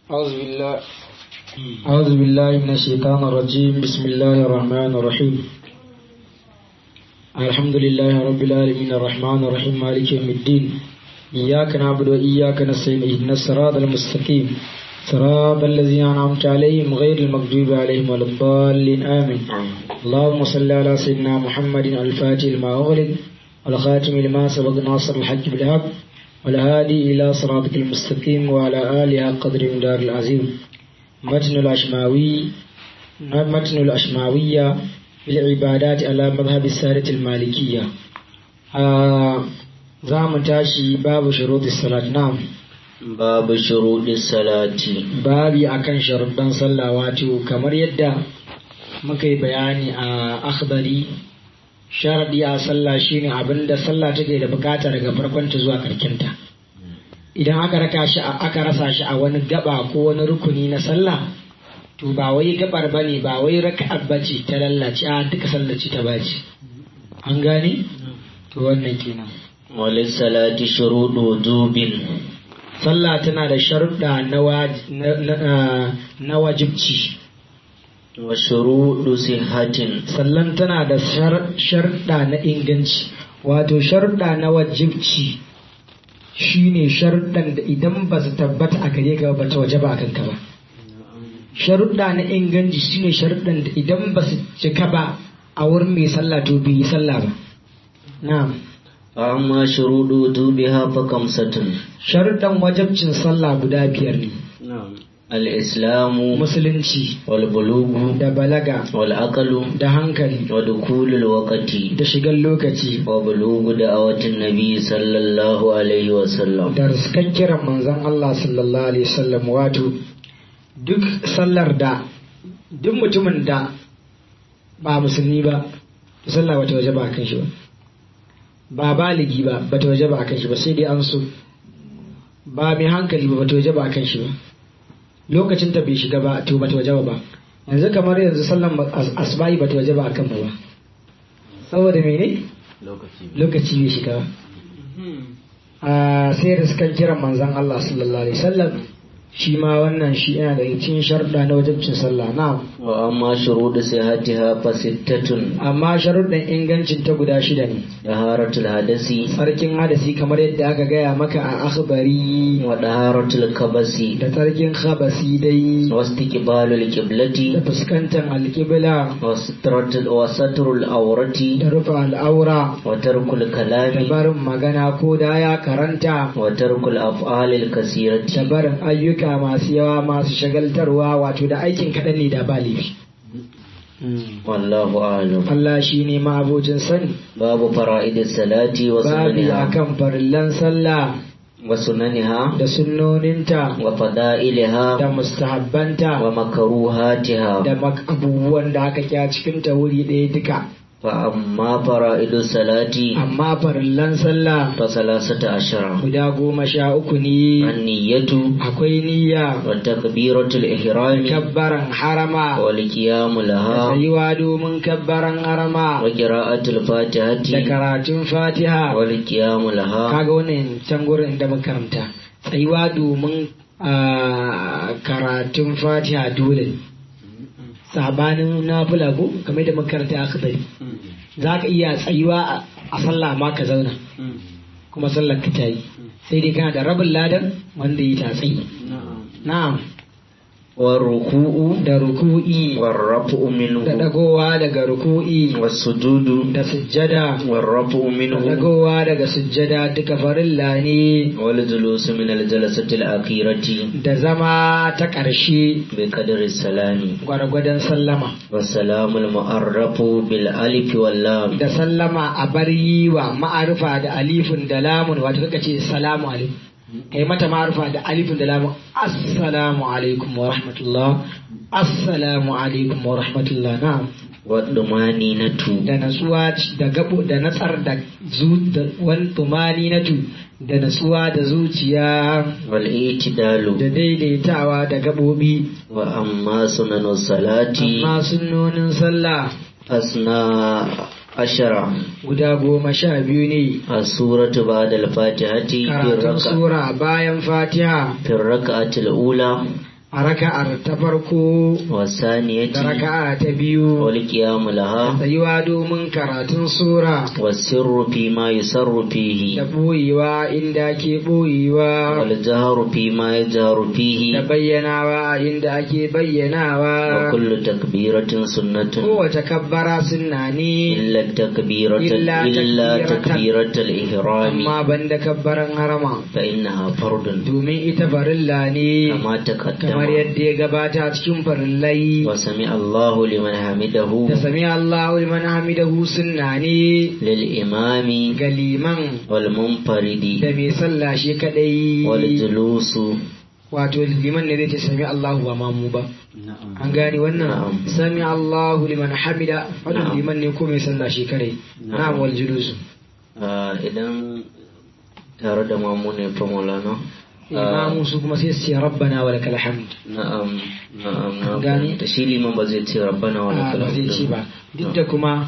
أعوذ بالله أعوذ بالله من الشيطان الرجيم بسم الله الرحمن الرحيم الحمد لله رب العالمين الرحمن الرحيم مالك يوم الدين إياك نعبد وإياك نستعين اهدنا الصراط المستقيم صراط الذين أنعمت عليهم غير المغضوب عليهم ولا الضالين آمين اللهم صل على سيدنا محمد الفاتح لما أغلق والخاتم لما سبق ناصر الحج بالحق والهادي إلى صراطك المستقيم وعلى آله قدر دار العظيم متن الأشماوي متن الأشماوية في العبادات على مذهب السادة المالكية آه زام تاشي باب شروط الصلاة نعم babu shuruɗin salati babi akan sharuɗan sallah wato kamar yadda muka yi bayani a akhbari sharaɗi a sallah shine abinda sallah take da bukata daga farkonta zuwa karkinta idan aka raka shi aka rasa shi a wani gaba ko wani rukuni na sallah to ba wai gabar bane ba wai raka'ar bace ta lallace a duka sallah ce ta bace an gane to wannan kenan wali salati shuruɗu wujubin sallah tana da sharuɗa na wajibci wa shuruɗu sihatin sallan tana da sharuɗa na inganci wato sharuɗa na wajibci shine sharuɗan da idan ba su tabbata a gare ka ba ta waje ba kanka ba sharuɗa na inganci shine sharuɗan da idan ba su cika ba a wurin mai sallah to bai yi sallah ba na'am amma shuruɗu wujubiha fa kamsatun sharuɗan wajabcin sallah guda biyar ne al-islamu musulunci wal bulugu da balaga wal aqlu da hankali wa dukulul waqti da shigar lokaci wa bulugu da'awatin nabi sallallahu alaihi wa sallam da riskan kiran manzon Allah sallallahu alaihi wasallam wato duk sallar da duk mutumin da ba musulmi ba sallah bata waje ba kan shi ba ba baligi ba bata waje ba kan shi ba sai dai an so ba mai hankali ba bata waje ba kan shi ba lokacin ta bai shiga ba to bata waje ba yanzu kamar yanzu sallan asba'i bata waje ba kan ba saboda mene lokaci bai shiga ba sai da suka kiran manzan Allah sallallahu alaihi wasallam shi ma wannan shi yana da cikin sharuɗa na wajibcin sallah na wa amma shuruɗu sihatiha fa sittatun amma sharuɗan ingancin ta guda shida ne daharatul hadasi tsarkin hadasi kamar yadda aka gaya maka a akhbari wa daharatul kabasi da tsarkin khabasi dai wa istiqbalul qiblati da fuskantar alƙibla wa sitratul wa satrul awrati da rufe al'aura wa tarkul da kalami barin magana ko da ya karanta wa tarkul af'alil kasirati da barin ayyuka masu yawa masu shagaltarwa wato da aikin kaɗan ne da ba laifi wallahu a'lam Allah shi ne ma'abocin sani babu fara'idis salati wa babi sunaniha akan farillan sallah wa sunaniha da sunnoninta wa fada'iliha da mustahabbanta wa makruhatiha da mak- abubuwan da aka kya cikin ta wuri ɗaya duka fa amma fara'idus salati amma farillan sallah fa salasata ashara guda goma sha uku ne an-niyyatu akwai niyya wa takbiratul ihrami kabbaran harama wal qiyamu da laha tsayuwa domin kabbaran harama wa qira'atul fatihati da karatun fatiha wal qiyamu laha kaga wannan can gurin da makaranta tsayuwa domin ah, karatun fatiha dole ne sabanin nafila ko kamar da makaranta aka bari za ka iya tsayuwa a- a sallah ma ka zauna kuma sallar ka ta yi sai dai kana da rabin ladan wanda yi ta tsayi na'am wa ruku'u da ruku'i wa rafu minhu da dagowa daga ruku'i wa sujudu da sujjada wa rafu da minhu dagowa daga sujjada duka farilla ne wal julusu min al jalasati al akhirati da zama ta ƙarshe bi qadri salami gwargwadon sallama wa salamul mu'arrafu bil alif wal lam da sallama a bar yi wa ma'arifa da alifin da lamun wato kaka ce salamu alaikum kai mata ma'arifa da alifin da lamun assalamu alaikum wa rahmatullah assalamu alaikum wa rahmatullah na'am wa dumaninatu da natsuwa da gabo da natsar da zu da wal tumaninatu da natsuwa da zuciya wal itidalu da daidaitawa da gabobi wa amma sunanu salati amma sunnonin sallah asna ashara guda goma sha biyu ne as-suratu ba'da al-fatihati fi karatun raka sura bayan fatiha fi rak'ati al-ula a raka'ar ta farko والثانية da raka'a ta biyu والقيام لها tsayuwa domin karatun sura والسر فيما يسر da فيه ɓoyewa inda ke ɓoyewa والجهر فيما يجهر da فيه bayyanawa inda ake bayyanawa وكل تكبيرة سنة kowace kabbara sunna ne إلا التكبيرة إلا إلا تكبيرة- تكبيرة الإحرام amma banda kabbaran harama فإنها فرض domin ita farilla ne كما kamar تقدم yadda ya gabata cikin farillai وسمع الله لمن حمده da sami Allahu liman hamidahu sunna ne للإمام ga liman والمنفرد da mai sallah shi kadai والجلوس wato liman ne zai ce sami Allahu ba mamu ba an gane wannan Na'am. sami Allahu liman hamida wannan Na'am. liman ne ko mai sallah shi kadai Na'am. na'am wal julusu Ah, idan tare da mamu ne fa maulana imamu su kuma sai su ce rabbana wa lakal hamd na'am na'am na Gane? da shi liman ba zai ce rabbana wa Ah, lakal ba zai hamdu ce ba duk da kuma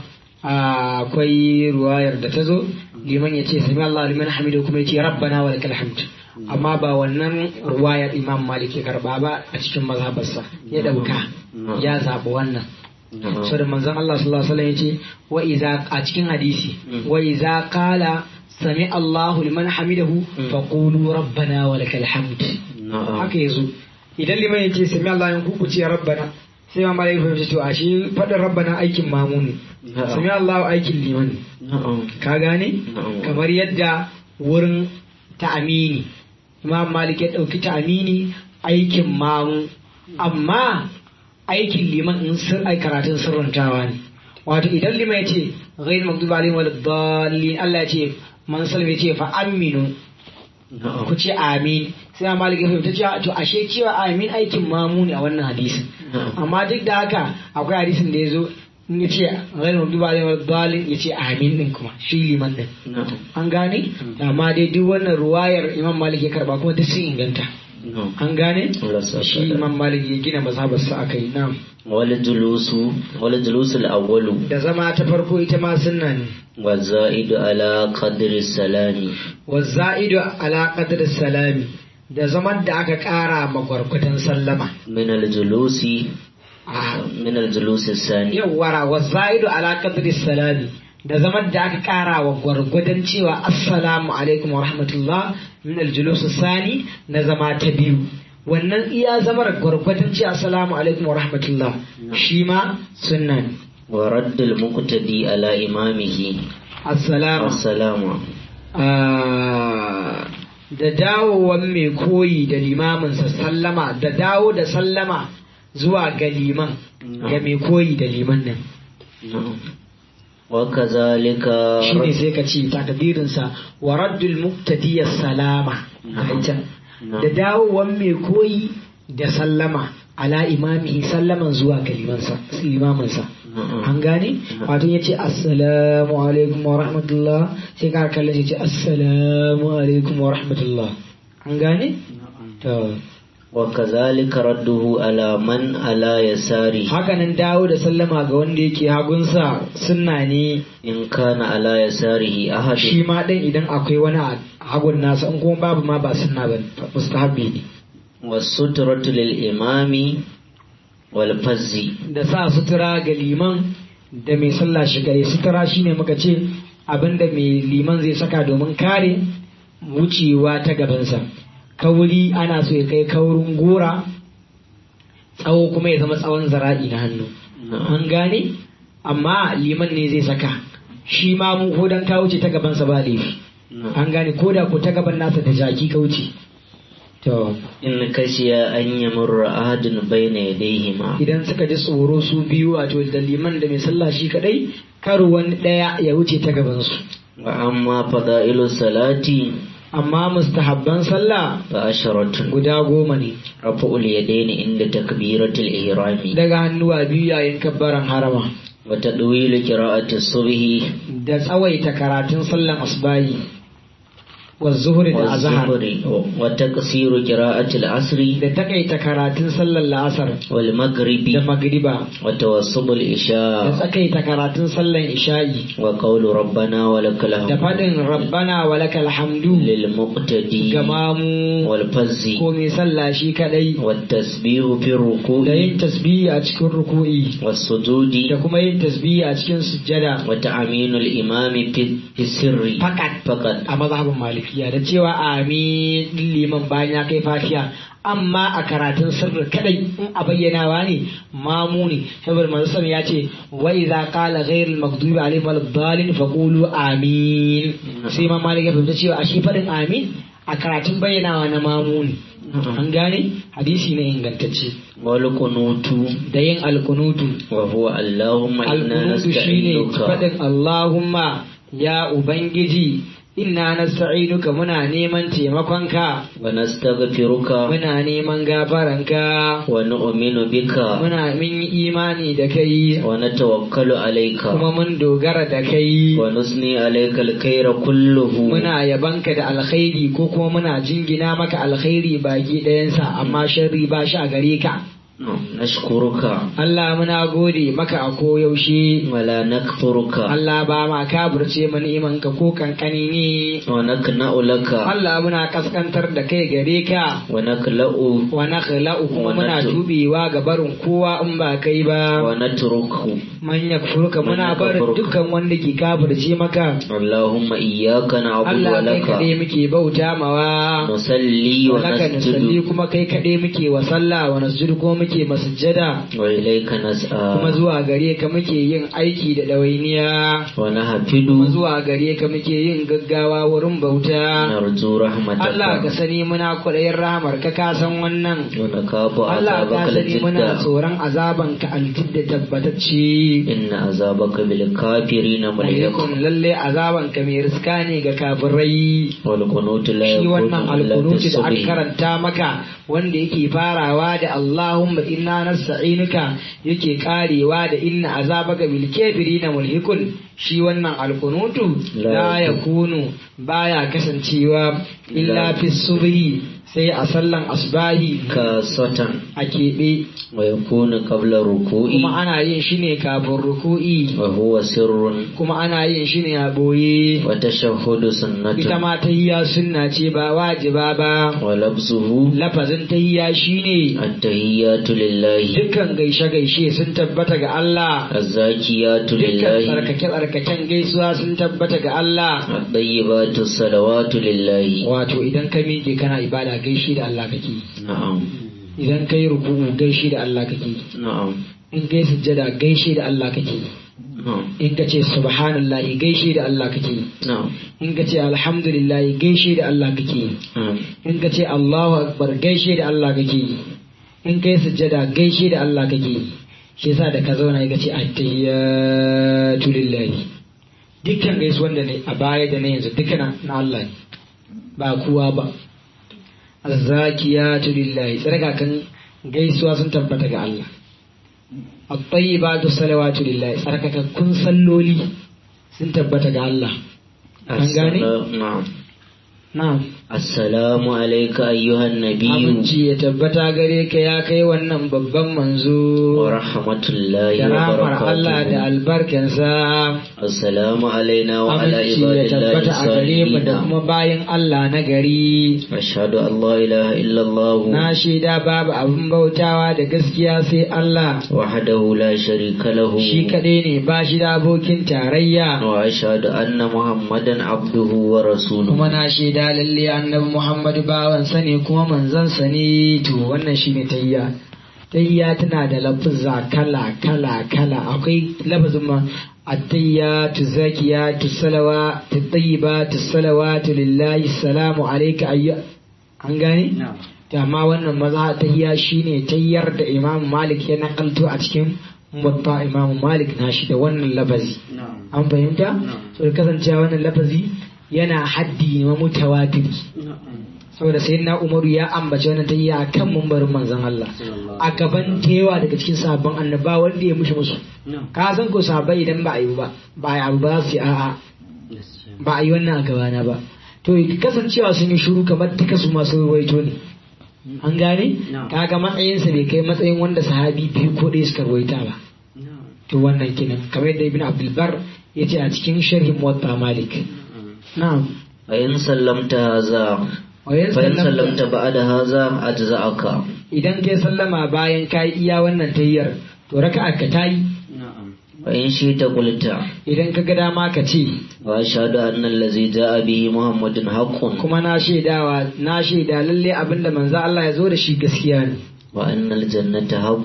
ah, akwai ruwayar da ta zo liman ya ce sami Allah liman hamidu kuma ya ce rabbana wa lakal hamd amma ba wannan ruwayar imam malik ya karba ba a cikin mazhabarsa ya dauka ya zaɓi wannan Na'am. so da manzon Allah sallallahu alaihi wasallam ya ce wa iza a cikin hadisi Mm. wa iza qala sami Allahu liman hamidahu Mm. faqulu rabbana wa lakal hamd na'am haka yazo idan liman ya ce sami Allah ya ku ce rabbana sai ma malai fahimci to ashe fadin rabbana aikin mamu ne Na'am. sami Allah aikin liman ne na'am ka gane Na'am. kamar yadda wurin ta'amini imam malik ya dauki ta'amini aikin mamu amma aikin liman in sir ai karatun sirrantawa ne wato idan liman ya ce ghairu maghdubi alaihim waladdallin Allah ya ce man salma ya ce fa aminu na'am ku ce amin sai ma malik ya fahimta cewa to ashe cewa amin aikin mamu ne a wannan hadisin Na'am. amma duk da haka akwai hadisin da ya zo in ya ce ghairu maghdubi alaihim waladdallin ya ce amin din kuma shi liman din na'am an gane amma dai duk wannan ruwayar imam malik ya karba kuma duk sun inganta na'am an gane Allah sa shi ka da. imam malik ya gina mazhabarsa a kai na wal julusu wal julusu al-awwalu da zama ta farko ita ma sunna ne wa za'idu ala qadri salami wa za'idu ala qadri salami da zaman da aka kara ma gwargwadon sallama min al-julusi a min al-julusi sani yawwara wa za'idu ala qadri salami da zaman da aka kara wa gwargwadon cewa assalamu alaikum wa rahmatullah min aljulus sani na zama ta biyu wannan iya zamar gwargwadon cewa assalamu alaikum wa rahmatullah shi ma sunna ne wa raddul muqtadi ala imamihi assalamu assalamu Ah, da dawowan mai koyi da limaminsa sallama da dawo da sallama zuwa ga liman ga mai koyi da liman nan wa kazalika shi ne sai ka ce takdirinsa wa raddul muqtadiyya salama Na'am. a can da dawowan mai koyi da sallama ala imamihi sallaman zuwa ga limansa limaminsa an gane wato ya ce assalamu alaikum wa rahmatullah sai ka kallon ya ce assalamu alaikum wa rahmatullah an gane to wa kazalika radduhu ala man ala yasari hakanan dawo da sallama ga wanda yake hagunsa sunna ne in kana ala yasarihi ahad shi ma ɗin idan akwai wani a hagun nasa in kuma babu ma ba sunna ba mustahabbi ne wasutratu lil imami wal fazzi da sa sutura ga liman da mai sallah shi gare sutura shine muka ce abinda mai liman zai saka domin kare wucewa ta gabansa kauri ana so ya kai kaurin gora tsawo kuma ya zama tsawon zara'i na hannu an gane amma liman ne zai saka shi ma mu ko dan ka wuce ta gabansa ba laifi an gane ko da ko ta gaban nasa da jaki ka wuce to in kashiya an yamurra ahadun bayna yadayhima idan suka ji tsoro su biyu wato da liman da mai sallah shi kadai kar wani daya ya wuce ta gaban su wa amma fada'ilu salati amma mustahabban sallah fa asharatun guda goma ne rafa'ul yadaini inda takbiratul ihrami daga hannuwa biyu yayin kabbaran harama wa tadwilu qira'ati subhi da tsawaita karatun sallan asbahi wa zuhri da azhar والظهر وتقصير قراءة العصر da takaita karatun sallar la'asar والمغرب da magriba وتوسط da الإشاء tsakaita karatun sallar isha'i وقول ربنا ولك da الحمد faɗin rabbana walakal hamdu للمقتدي ga mamu والفز ko mai sallah shi kadai والتسبيح في الركوع da yin tasbihi a cikin ruku'i والسجود da kuma yin tasbihi a cikin sujjada وتأمين الإمام في في السر fakat فقط a mazhabin malikiya da cewa amin din liman bayan ya kai fatiha amma a karatun sirri kadai in a bayyanawa ne mamu ne saboda manzo ya ce wa idza qala ghayril maghdubi alaihim waladdallin faqulu amin sai ma malik ya fahimta cewa a shi fadin amin a karatun bayyanawa na mamu ne an gane hadisi ne ingantacce والقنوت da yin alkunutu وهو اللهم إنا alkunutu shine نستعينك fadin Allahumma ya ubangiji inna nasta'inuka muna neman taimakonka ونستغفرك muna neman gafaranka ونؤمن بك muna min yi imani da kai ونتوكل عليك kuma mun dogara da kai ونثني عليك الخير كله muna yabanka da alkhairi ko kuma muna jingina maka alkhairi baki ɗayansa amma sharri ba shi a gare ka نشكرك Allah muna gode maka a koyaushe ولا نكفرك Allah ba ma kaburce mu ni'imanka ko kankani ne ونكنأ لك Allah muna kaskantar da kai gare ka ونكلأ wa nakhla'u kuma Wa muna natu- tubewa ga barin kowa in ba kai ba ونترك man yakfurka Man muna barin yakfurka. dukkan wanda ke kafirce maka اللهم إياك نعبد Allah kai ولك kaɗai muke bauta mawa نصلي wa laka nusalli ونسجد kuma kai kaɗai muke wa sallah wa nasjudu kuma muke masujjada وإليك kuma نسعى zuwa gare ka muke yin aiki da ɗawainiya ونهفد kuma zuwa gare ka muke yin gaggawa wurin bauta نرجو Allah ka رحمتك sani muna kwaɗayin rahamar ka ka san wannan ونخاف Allah ka عذابك sani muna الجد tsoron azaban ka aljidda tabbatacce إن عذابك بالكافرين مليق alaikun lalle azaban ka mai riska ne ga kafirai والقنوت لا shi يكون wannan إلا في alkunuti da aka الصبح karanta maka wanda yake farawa da Allahumma inna nasta'inuka yake karewa da inna azabaka bil kafirina mulhikun shi wannan alkunutu La la yakunu baya kasancewa illa fi subhi sai a sallan asbahi كاسة a keɓe ويكون قبل الركوع kuma ana yin shi ne kafin ruku'i وهو سر kuma ana yin shi ne a boye وتشهد ita سنة ma tahiyya sunna ce ba wajiba ba ولبسه lafazin tahiyya shine التهيات لله dukkan gaishe-gaishe sun tabbata ga Allah الزاكيات dukkan لله tsarkake-tsarkaken gaisuwa sun tabbata ga Allah الطيبات الصلوات لله wato idan ka miƙe kana ibada gaishe da Allah kake نعم idan ka yi ruku'u gaishe da Allah kake نعم in kai sujjada gaishe da Allah kake نعم in ka ce subhanallahi gaishe da Allah kake نعم in ka ce alhamdulillahi gaishe da Allah kake نعم in ka ce Allahu akbar gaishe da Allah kake in kai sujjada gaishe da Allah kake shi yasa da ka zauna ka ce attahiyatu lillahi dukkan gaisuwan da ne a baya da na yanzu duka na na Allah ne ba kowa ba azzakiyatu lillahi tsarka kan gaisuwa sun tabbata ga Allah at-tayyibatu salawatu lillahi tsarkakakkun salloli sun tabbata ga Allah an gane السلام- نعم na'am السلام عليك أيها النبي Aminci ya tabbata gare ka ya kai wannan babban manzo ورحمة الله da ramar Allah da وبركاته albarkansa. السلام علينا وعلى Aminci عباد ya الله tabbata a gare mu da الصالحين kuma bayan Allah na gari. أشهد أن لا إله إلا الله Na shaida babu abin bautawa da gaskiya sai Allah. وحده لا شريك له Shi kaɗai ne ba shi da abokin tarayya. وأشهد أن محمدا عبده ورسوله Kuma na shaida lalle annabi Muhammadu bawansa ne kuma manzansa ne to wannan shi ne tayya. Tayya tana da lafuzza kala kala kala akwai lafazin ma التيات الزاكيات الصلوات الطيبات الصلوات لله السلام عليك أيها an gane? amma wannan maza ta hiya shine tayyar da imam malik ya nakalto a cikin mutta imam malik na shi da wannan lafazi an fahimta so da kasancewa wannan lafazi yana haddi ma mutawatiri saboda sai na umaru ya ambaci wannan tayya a kan mumbarin manzon Allah a gaban tewa daga cikin sabon annaba wanda ya mushi musu ka san ko sahabbai idan ba a yi ba ba a yi abu ba za su yi a'a ba a yi wannan a gabana ba to kasancewa sun yi shiru kamar duka su masu ruwaito ne an gane Na'am. kaga matsayinsa bai kai matsayin wanda sahabi biyu ko ɗaya suka ruwaita ba to wannan kenan kamar yadda ibn abdulbar ya ce a cikin sharhin muwatta malik na'am فإن سلمت هذا wa yan فإن sallamta سلمت بعد هذا أجزأك idan kai sallama bayan ka yi iya wannan tayyar to raka'a ka tayi وإن شئت قلت idan ka ga dama ka ce وأشهد أن الذي جاء به محمد حق kuma na shaidawa na shaida lalle abinda manzo Allah ya zo da shi gaskiya ne وأن الجنة حق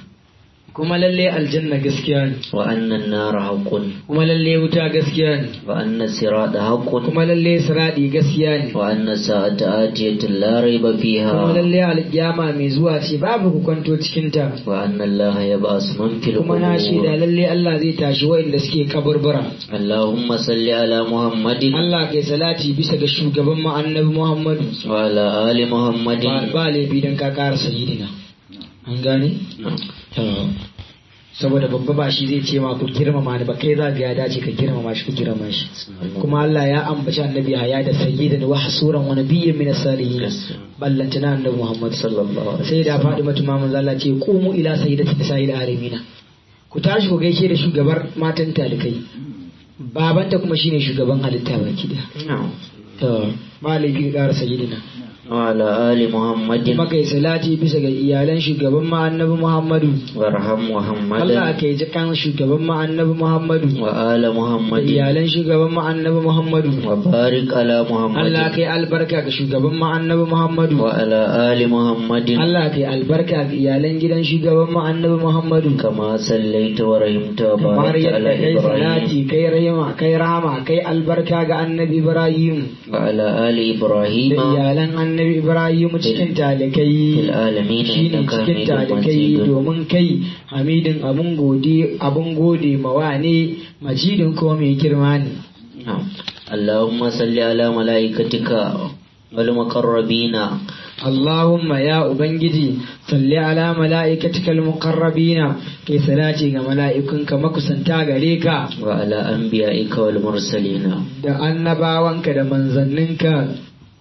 kuma lalle aljanna gaskiya ne وأن النار حق kuma lalle wuta gaskiya ne وأن الصراط حق kuma lalle siradi gaskiya ne وأن الساعة آتية لا ريب kuma فيها lalle alkiyama mai zuwa ce babu ku kwanto cikin ta وأن الله يبعث من في kuma na shaida القبور lalle Allah zai tashi waɗanda suke kaburbura اللهم صل على محمد Allah kai salati bisa ga shugaban mu annabi Muhammadu وعلى آل محمد ba ba laifi dan ka ƙara sayyidina an gane To, saboda babba ba shi zai ce ma ku girmama ni ba kai za ga ya dace ka girmama shi ku girmama shi kuma Allah ya ambaci annabi haya da sayyidan wa hasuran wa nabiyyin min as-salihin ballantana annabi Muhammad sallallahu alaihi sai da faɗi mata mamun zalla ce qumu ila sayyidati nisa'il alamina ku tashi ku gaishe da shugabar matan talikai babanta kuma shine shugaban halitta baki da wasallam to maliki ƙara sayyidina وعلى آل محمد kuma kai salati bisa ga iyalan shugaban ma annabi Muhammadu وارحم محمد Allah kai ji kan shugaban ma annabi Muhammadu وآل da محمد iyalan shugaban ma annabi Muhammadu وبارك على Allah محمد kai albarka ga shugaban ma annabi Muhammadu وعلى آل محمد Allah kai albarka ga iyalan gidan shugaban ma annabi Muhammadu كما صليت ورحمت kamar وباركت yadda على kai إبراهيم salati kai rahama kai rahama kai albarka ga annabi Ibrahim وعلى آل da إبراهيم iyalan annabi Ibrahim cikin في talikai العالمين shine إنك cikin حميد talikai مجيد domin kai hamidin abun gode abun gode mawa ne majidin ko mai girma ne نعم. اللهم صل على ملائكتك والمقربين Allahumma ya Ubangiji salli ala mala'ikatikal muqarrabina kai salati ga mala'ikunka makusanta gare ka وعلى أنبيائك والمرسلين da annabawanka da manzanninka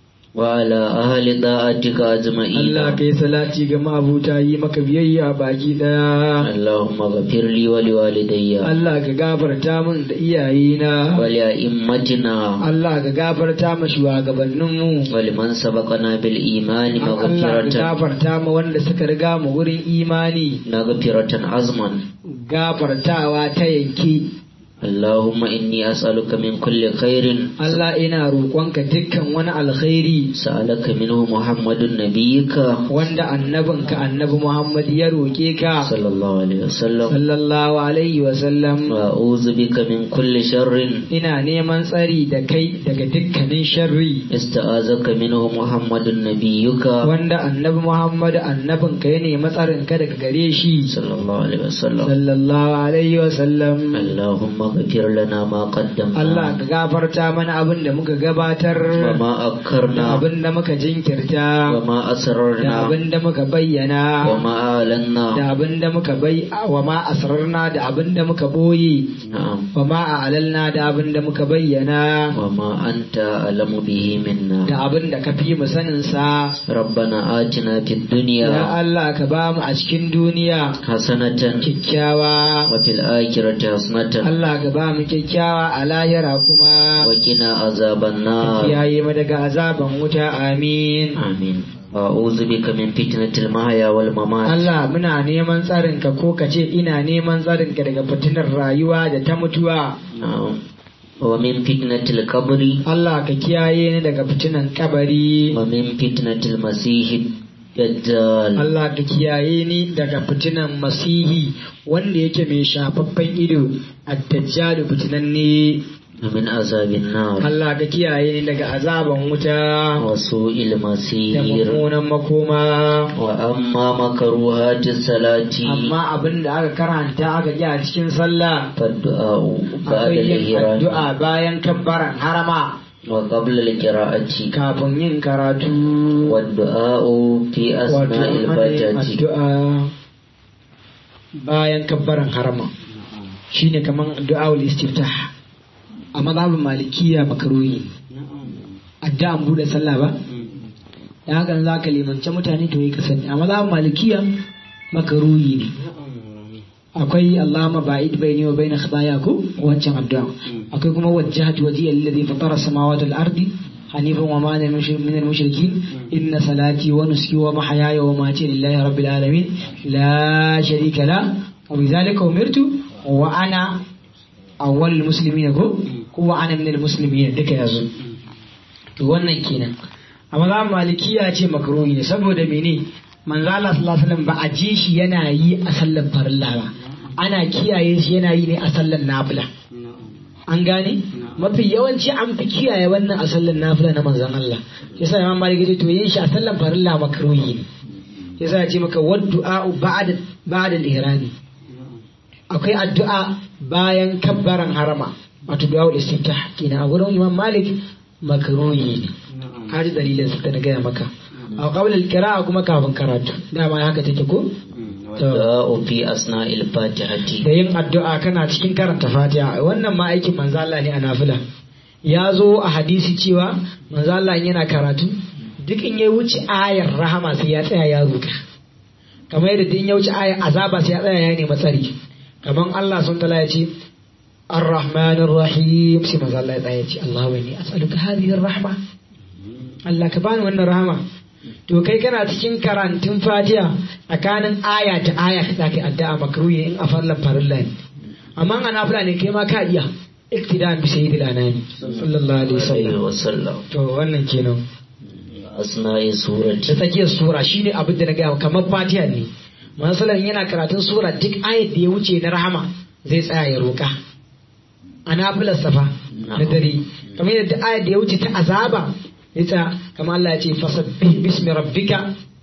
وعلى أهل طاعتك أجمعين Allah kai salati ga mabuta yi maka biyayya baki daya اللهم اغفر لي ولوالدي Allah ka gafarta min da iyayena ولأئمتنا Allah ka gafarta ma shugabanninmu ولمن سبقنا بالإيمان Allah ka مغفرة gafarta ma wanda suka riga mu wurin imani مغفرة عظما gafartawa ta yanke اللهم إني أسألك من كل خير Allah ina roƙonka dukkan wani alkhairi سألك منه محمد نبيك wanda annabinka annabi Muhammad ya roƙe ka صلى الله عليه وسلم sallallahu alaihi wa sallam وأعوذ بك من كل شر ina neman tsari da kai daga dukkanin sharri استعاذك منه محمد نبيك wanda annabi Muhammad annabinka ya nemi tsarin ka daga gare shi صلى الله عليه وسلم sallallahu alaihi wa sallam اللهم اغفر لنا ما قدمنا Allah ka gafarta mana abin da muka gabatar وما da أكرنا abin da muka jinkirta وما da أسررنا abin da muka bayyana وما أعلنا da abin da muka bai wa ma asrarna da abin da muka boye نعم wa ma a'lalna da abin da muka bayyana وما أنت أعلم به منا da abin da ka fi mu sanin sa ربنا آتنا في ya الدنيا Allah ka ba mu a cikin duniya حسنة kyakkyawa وفي الآخرة حسنة Allah ka ba mu kyakkyawa a lahira kuma وقنا عذاب النار kiyaye mu daga azaban wuta amin آمين وأعوذ بك من فتنة المحيا والممات Allah muna neman tsarinka ko ka ce ina neman tsarinka daga fitinar rayuwa da ta mutuwa نعم ومن فتنة القبر Allah ka kiyaye ni daga fitinan kabari ومن فتنة المسيح الدجال Allah ka kiyaye ni daga fitinan masihi wanda yake mai shafaffen ido ad-dajjal fitinanne ومن عذاب النار Allah ka kiyaye ni daga azaban wuta وسوء da المسير mummunan makoma وأما مكروهات الصلاة amma abin da aka karanta aka ji a cikin sallah فالدعاء بعد akwai yin الإحرام addu'a bayan kabbaran harama وقبل القراءة kafin yin karatu والدعاء في wato أثناء ana yin الفاتحة addu'a bayan kabbaran harama shine kaman du'aul istiftah a mazhabin malikiya makaruhi addu'an bude sallah ba da hakan za ka limance mutane to yi ka sani amma za malikiya makaruhi ne akwai Allahumma ba'id baini wa baina khataaya ko wancan addu'a akwai kuma wajjahtu wajhiya alladhi fatara samawati wal ardi hanifan wa ma ana min al mushrikin inna salati wa nusuki wa mahyaya wa mamati lillahi rabbil alamin la sharika la wa bidhalika umirtu wa ana awwal muslimin ko ko wa ana min al muslimin duka yazo to wannan kenan amma za malikiya ce makruhi ne saboda mene manzo Allah sallallahu alaihi wasallam ba a ji shi yana yi a sallar farilla ba ana kiyaye shi yana yi ne a sallar nafila an gane mafi yawanci an fi kiyaye wannan a sallar nafila na manzon Allah yasa imam malik ya ce to yin shi a sallar farilla makruhi ne yasa ya ce maka waddu'a ba'da ba'da al-ihrami akwai addu'a bayan kabbaran harama wato du'a istiftah kenan a gurin imam malik makruhi ne kaji dalilin sa na gaya maka a kawalin kira'a kuma kafin karatu dama haka take ko Du'a fi asna'il fatihati da yin addu'a kana cikin karanta fatiha wannan ma aikin manzo Allah ne a nafila ya zo a hadisi cewa manzo Allah yana karatu duk in ya wuce ayar rahama sai ya tsaya ya ruka kamar yadda duk in ya wuce ayar azaba sai ya tsaya ya nemi tsari kamar Allah sun tala ya ce الرحمن الرحيم سيما الله يتعالى اللهم إني أسألك هذه الرحمة Allah ka bani wannan rahama to kai kana cikin karantun fatiha tsakanin aya ta aya za ka addu'a makruhi in a farlan farilla ne amma a nafila ne kai ma ka iya iktida'an bi sayyidil anami sallallahu alaihi alaihi wasallam wasallam to wannan kenan asna'i surati da tsakiyar sura shine abin da na gaya kamar fatiha ne masalan yana karatun sura duk ayat da ya wuce na rahama zai tsaya ya roka a nafilar safa na dare kamar yadda ayat da ya wuce ta azaba ita kama Allah ya ce fasabbih bismi rabbika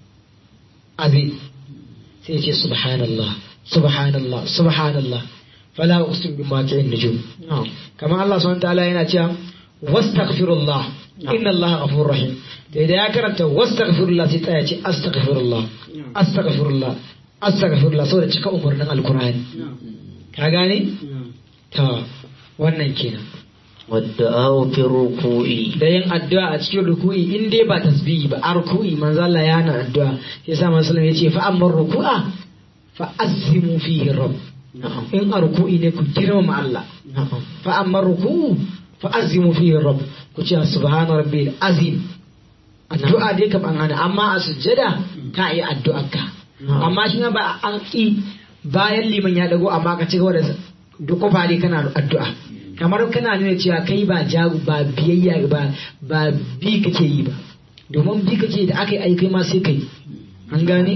azim sai ya ce subhanallah subhanallah subhanallah fala uqsim bima ta'in nujum kama Allah subhanahu wa ta'ala yana cewa wastaghfirullah inna Allah ghafurur rahim da idan ya karanta wastaghfirullah sai tsaya ce astaghfirullah astaghfirullah astaghfirullah saboda cika umarnin alkur'ani ka gane ta wannan kenan wadda'a fi ruku'i da yin addu'a a cikin ruku'i in dai ba tasbihi ba a ruku'i manzo Allah ya hana addu'a sai sa manzo ya ce fa amma ruku'a fa azimu fihi rabb na'am in a ruku'i ne ku girmama Allah na'am fa amma ruku'u fa azimu fihi rabb ku ce subhana rabbil azim addu'a dai kam an hana amma a sujjada ka yi addu'ar ka amma shi ma ba an ki bayan liman ya dago amma ka ci gaba da duk kofa dai kana addu'a kamar kana nuna cewa kai ba jagu ba biyayya ba ba bi kake yi ba domin bi kake da aka yi aikai ma sai kai an gane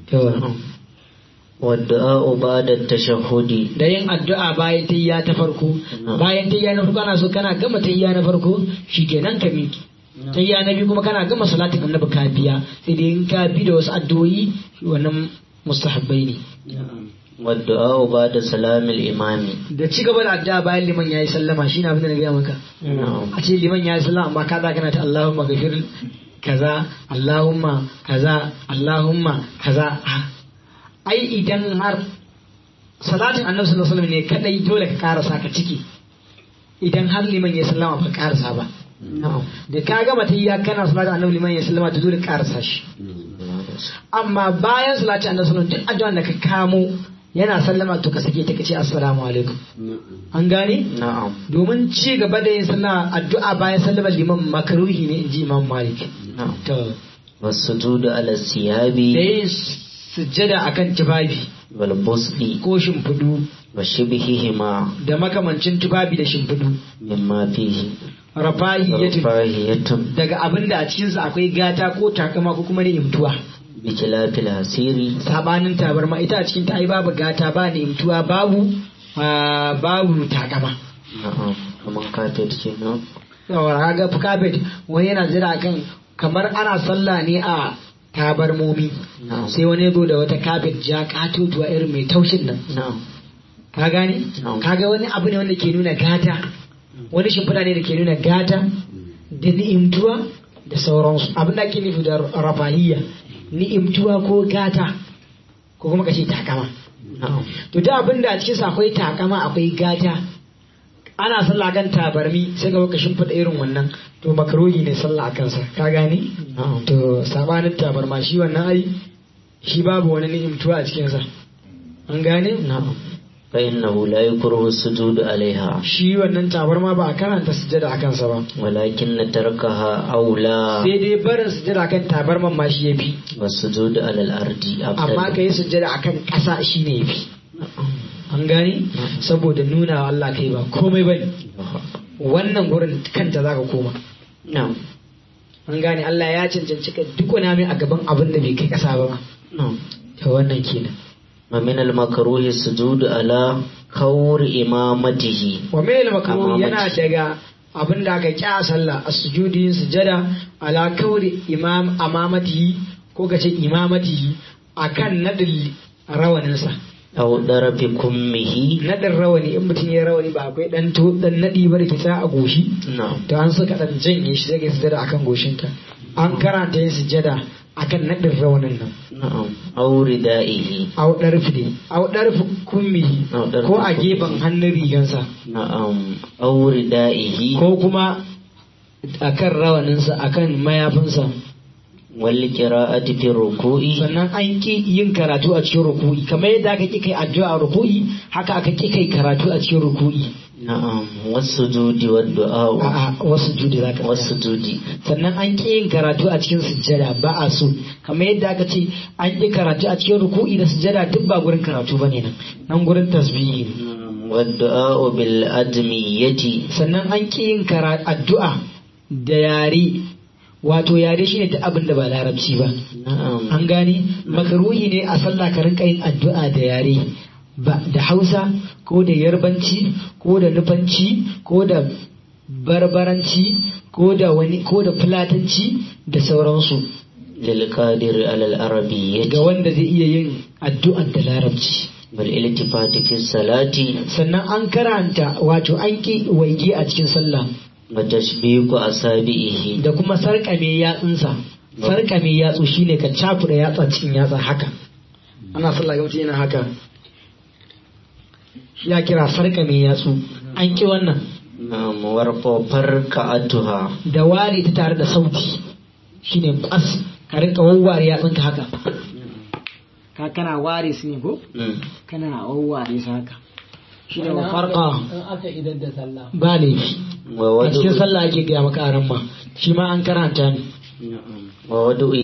wadda'a ba'da tashahhudi da yin addu'a bayan tayya ta farko bayan tayya na farko ana so kana gama tayya na farko shikenan ka miki tayya na biyu kuma kana gama salatin annabi ka biya sai dai in ka bi da wasu addu'o'i wannan mustahabbai ne wadda'a ba'da salamil imami da ci gaba da addu'a bayan liman yayi sallama shine abin da na gaya maka na'am a ce liman yayi sallama amma ka kana ta Allahumma ghafir kaza Allahumma kaza Allahumma kaza Ah. ai idan har salatin annabi sallallahu alaihi wasallam ne kadai dole ka karasa ka ciki idan har liman ya sallama ba ka karasa ba na'am da ka gama tahiyya kana salatin annabi liman ya sallama to dole ka karasa shi amma bayan salatin annabi sallallahu alaihi wasallam duk addu'an da ka kamo yana sallama to ka sake ta kace assalamu alaikum an gane na'am domin ci gaba da yin sallah addu'a bayan sallamar liman makaruhi ne inji imam malik na'am to wasujudu ala siyabi da yin sujjada akan tufafi wal busdi ko shimfidu wa shibhihima da makamancin tufafi da shimfidu mimma fihi rafahiyatun rafahiyatun daga abin da a cikinsa akwai gata ko takama ko kuma ni'imtuwa bi khilafil hasiri sabanin tabarma ita a cikin ta ai babu gata ba ni'imtuwa babu ah, babu takama na'am kaman kafet kenan yawa ga kafet wani yana jira kan kamar ana sallah ne a tabarmomi na'am sai wani ya zo da wata kafet ja katotuwa irin mai taushin nan na'am ka gane Na'am. kaga wani abu ne wanda ke nuna gata wani shimfiɗa ne da ke nuna gata da ni'imtuwa da sauransu abin da ake nufi da rafahiyya ni'imtuwa ko gata ko kuma ka ce takama na'am to da abin da a cikinsa akwai takama akwai gata ana sallah kan tabarmi sai ga ka shimfiɗa irin wannan to makaruhi ne sallah a kansa ka gane na'am to sabanin tabarma shi wannan ai shi babu wani ni'imtuwa a cikinsa an gane na'am fa innahu la yukrahu as-sujud alaiha shi wannan tabarma ba a karanta sujjada a kansa ba walakin tarkaha aula sai dai barin sujjada kan tabarman ma shi yafi was-sujud ala al-ardi amma afdal ka yi sujjada akan ƙasa shi ne yafi an gane saboda nuna wa Allah kai ba komai bane wannan gurin kanta zaka koma na'am an gane Allah ya cancanci ka duk wani mai a gaban abin da bai kai ƙasa ba na'am to wannan kenan ومن المكروه السجود على كور إمامته wa mai makaru Amamati. yana daga abin da aka kya sallah a sujudi yin sujada ala kauri imam amamatihi ko kace imamatihi akan nadin rawaninsa أو ضرب كمه nadin rawani in mutum ya rawani ba akwai dan to dan nadi ba da ke sa a goshi نعم to an saka dan janye shi sai ka sujada akan goshinka an karanta yin sujada akan nadin rawanin nan نعم أو ردائه au darfi ne au darfi kummihi Au ɗarfi ko a kummihi. gefen hannun rigansa نعم أو ردائه ko kuma akan rawaninsa akan mayafinsa والقراءة في الركوع sannan an ki yin karatu a cikin ruku'i kamar yadda aka ki kai addu'a a ruku'i haka aka ki kai karatu a cikin ruku'i نعم والسجود والدعاء a'a wasu judi zaka tsaya. والسجود sannan an ki yin karatu a cikin sujjada ba a so kamar yadda aka ce an ki karatu a cikin ruku'i da sujjada duk ba gurin karatu bane nan nan gurin tasbihi ne نعم، والدعاء بالأدمية sannan an ki yin kara addu'a da yare wato yare shine duk abin da ba larabci ba نعم an gane makaruhi ne a sallah ka rinka yin addu'a da yare ba da hausa ko da yarbanci ko da nufanci ko da barbaranci ko da wani ko da fulatanci da sauransu للقادر على العربية ga wanda zai iya yin addu'ar da larabci والالتفات في الصلاة sannan an karanta wato an ki waige a cikin sallah وتشبيك أصابعه da kuma sarƙame yatsunsa sarƙame yatsu shine ka cakuɗa yatsa cikin yatsa haka ana sallah ga mutum yana haka shi ya kira sarƙame yatsu an ki wannan نعم ورفع فركعتها da ware ta tare da sauti shine kwas ka rinka wawware yatsunka haka ka kana ware su ne ko مم. kana wawware su haka shine wa farqa in aka idar da sallah ba laifi a cikin ووضع sallah ake gaya maka aran ma shi ma an karanta ne نعم ووضع